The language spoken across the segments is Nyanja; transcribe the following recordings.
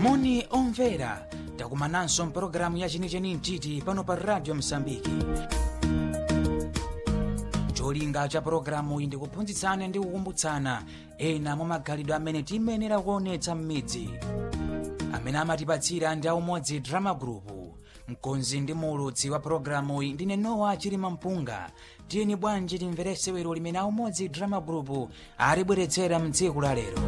moni omvera takumananso mpulogalamu ya chenicheni mtiti pano pa radio msambiki cholinga cha pulogalamu iyi ndikuphunzitsana ndi kukumbutsana ena mwa magalidwe amene tiyenera kuonetsa m'midzi amene amatipatsira ndi aumodzi drama group mkonzi ndi muulutsi wa pulogalamu iyi ndine nowa chilima mpunga tiyeni bwanji timverese wero limene aumodzi drama group alibweretsera mtsiku la lero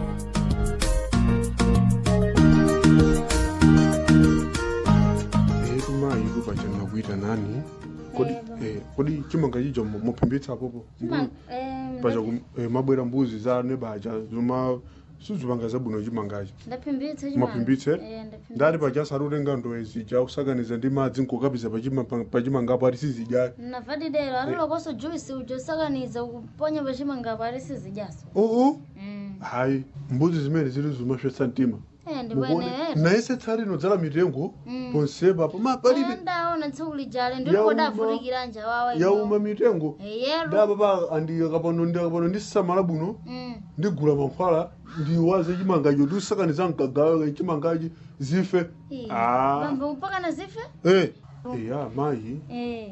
etu mayi kupachana kuita nani kodi eh, kodi chimanga chicho mu- muphimbitsa popo pacha kum- eh, mabwera mbuzi za nebacha zoma sizipanga zabwino chimangachi ndaphimbitse maphimbitse ndati pacha sarutenga ndowe zija kusakaniza ndi madzi nkukapisa pachima- pachimangapo ati sizidya navadidero alilokoso juisi ujosakaniza ukuponya pachimangapo ali sizijaso oo hayi mbuzi zimene zili zimashwetsa mtima ndibweneera naise tsari inodzala mitengo ponsepa po mapalibe ndaona tsiku lijale Yauma. ndilikodavutikira njawawa yauma mitengo yero ndapapa andikapano ndikapano ndisamala bwino ndigula mankhwala ndiwaze chimangacho ndiusakaniza mkagawe chimangachi zife Ah. bambo mpaka na zife Eh, eya mayi Eh,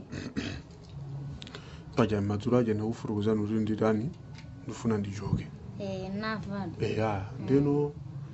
paja madzulo aja ndakufurukuzani kuti nditani ndifuna ndichoke eh, navada eya ndeno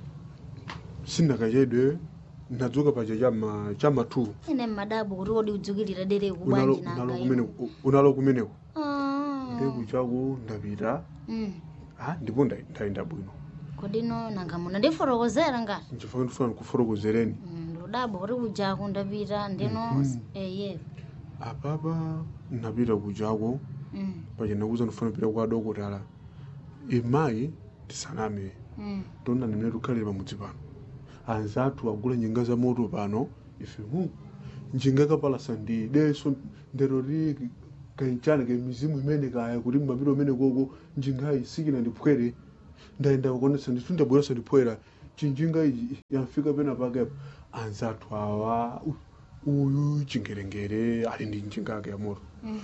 sindakachedwe ndadzuka paja chama chama 2 ine mmadabu kuti odi udzukilira dereku unalo bwanji unalo nanga kumeneko unalo kumeneko Ah. ndekuchako ndapita Mm. ah ndipo nda- ndayenda bwino kodino nanga muno ndifotokozera ngati nchifukwa ndifuna ndikufotokozereni Mm, ndudabo kuti kujaku ndapita ndino eye apapa napita kuchako Mm, paja ndakuza ndifuna kupita kwa dokotala imayi tisaname mm. tona nene tukhalira pamudzi pano anzathu agula njinga za moto pano ife mu njinga kapalasa ndi deso ndero li kanchani ke mizimu imene kaya kuti mapiro amene koko njingayi sikina ndiphwere ndayenda kukonesa ndithu ndabweresa ndiphwera chinjinga iji yamfika pena pakepo anzathu awa u- uyu chingerengere ali ndi njinga yake ya moto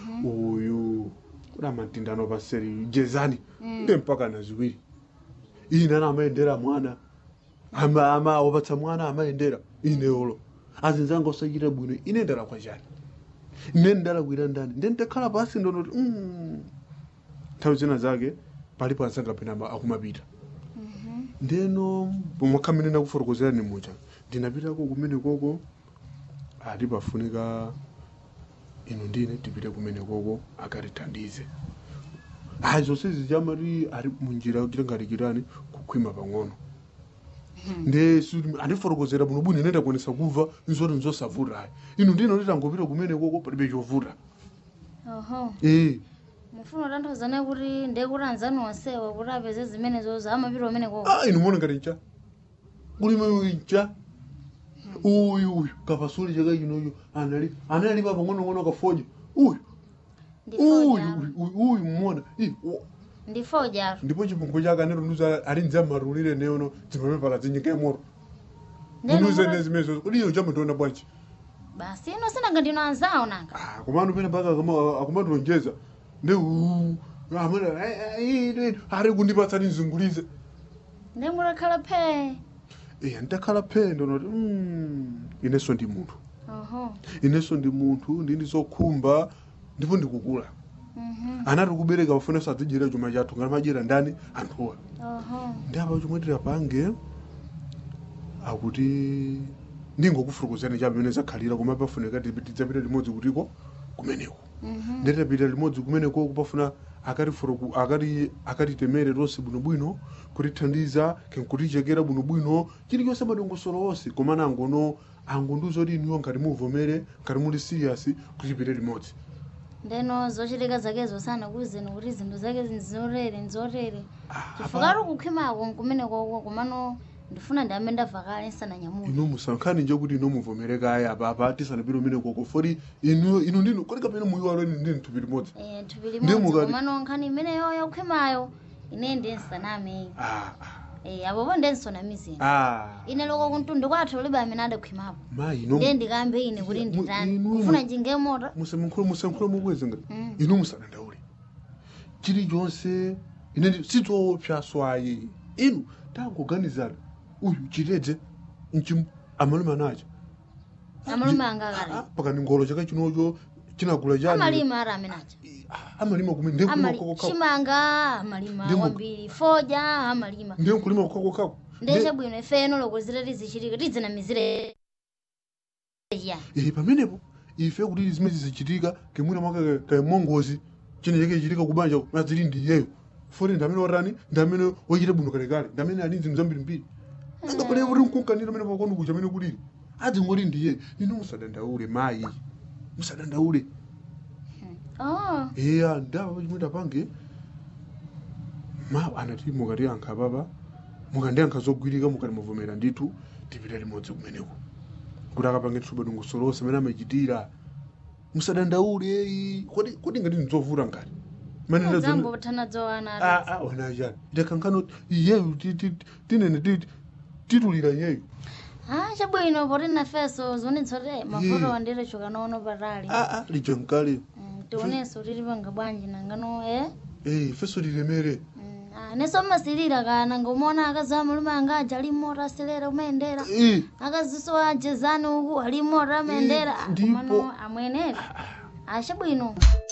uyu kuna matindano paseri jezani nde mpaka na ziwiri ine ana amayendera mwana ama ama wapatsa mwana amayendera ine olo azinzanga osachita bwino ine ndalakwa chani ine ndalakwira ndani nde ndakhala pasi ndonoti mm. nthawi zina zake palipo anzanga pena ama- akumapita ndeno pomwakhamene ndakufotokozerani mucha ndinapitako kumene koko ati pafunika ino ndine tipite kumene koko akatithandize ayi zonse zijamati ari munjira kuti ngati chitani kukhwima pang'ono nde suli- andifotokozera bwino bwino ine ndakuonesa kuva nzoti nzosavuta ayi ino ndino nditangopita kumene koko palibe chovuta oho ee mufuna kutanthauzana kuti ndekuti anzani onsewa kuti apeze zimenezozo amapita umene koko ah ino mona ngati ncha kulime ncha uyu uyu kapasuli chaka chinocho anali anali pa pang'onong'ono kafoja uyu uyu ndifojalo uyu uyu mmona Ih, wo- ndifojalo ndipo chipungwe chake anero nduza ali nza marulire neono dzimapepala dzinyika yamoto unuze nezimezo kuti iyo chamutoona bwanji basi ino sinanga ndino anzawo nanga Ah, komano pene mpaka akumatilonjeza nde uu, amene "Ai, ai, ine, ari kundipatsani nzungulize ndengulakhala phe iya ndakhala phendo noti "Mm, inenso ndi munthu oho inenso ndi munthu ndindi zokhumba ndipo ndikukula mhm, anati kubereka pafunenso adzidyera chuma chathu ngati madyera ndani anthuwa oho ndi apa chomwe tirapange akuti ndingokufurukozani cha pamene zakhalira koma pafunika tidzapita limodzi kutiko kumeneko mhm, nditapita limodzi kumeneko kupafuna akatifuruku akati akatitemere tonse bwinobwino kutithandiza kenkutichekera bwinobwino chilichonse madongosolo onse komana angono angondiuza kuti inuyo ngati muvomere ngati muli serious kutipite limodzi ndeno zochitika zakezo sana kuzeni kuti zinthu zake nzorere nzorere Ah, chifukati kukhwimako nkumene koko komano ndifuna ndi amene ndabva kale nsananyamuke ino musankhani nje kuti ino muvomere kaya apapa tisanapite umene koko foti inu inu ndinu kodi kapena muyiwalo ine ndini thupi limodzi Eh, thupi Ndi limodzi mukati- komano nkhani imeneyo yokhwimayo ine ndi nsaname ah, Eh, apopo ndensonamizeni ah, ine loko kuntundu kwathu libe amene adakhwimapo mayi ino ndiye ndikambe ine kuti nditani inu- kufuna njinga mota musamukhule musankhule mukweze ngati Mm. inu musadandaule chilichonse ine ndi- sitopsa swayi inu tangoganizana uyu chitedze mchimu amalume anacha amalume anga akale pakani ngolo chaka chinocho chinagula chani amalima ara amenacha amalima kumene ndiye kulima Amali- kokokako chimanga amalima Ndimu- kwambiri foja amalima ndiye kulima kokokako ndeshe bwino ifeno lokozera tizichitika tidzinamizire ya Eh, pamenepo ife kuti zimene zizichitika kemwina mwaka kamongozi chine chake chitika kubanja mazili ndiyeyo foti ndamene watani ndamene wachita bwino kalekale ndamene ali zinthu zambirimbiri angapane kuti mkunkanira amene pakonu kucha amene kulili adzingoti ndiye nino musadandaule mayi musadandaule oh eya ndapa chimwe tapange ma anati mukatiyankha papa mukandiyankha zogwirika mukati muvomera ndithu tipita limodzi kumeneko kuti akapange tsobadunguso lonse amene amachitira musadandaule eyi kodi kodi ngati ndidzovuta ngati zambo thana dzowana onachani itakankhano iyeyu ti- ti- tinene ti- titulira iyeyu ah chabwino poti nafeso zonetsote mafoto Yeah. wandire chokanono patali aa lija nkale Mm, tionenso tilipanga bwanji nangano eh Eh, ifeso lilemere Mm, ah, neso masilira kana ngomona akazi amalume anga aja alimota aselera umayendera Eh, akaziso ajezani uku alimota amayendera ndipo- komano amwenera achabwino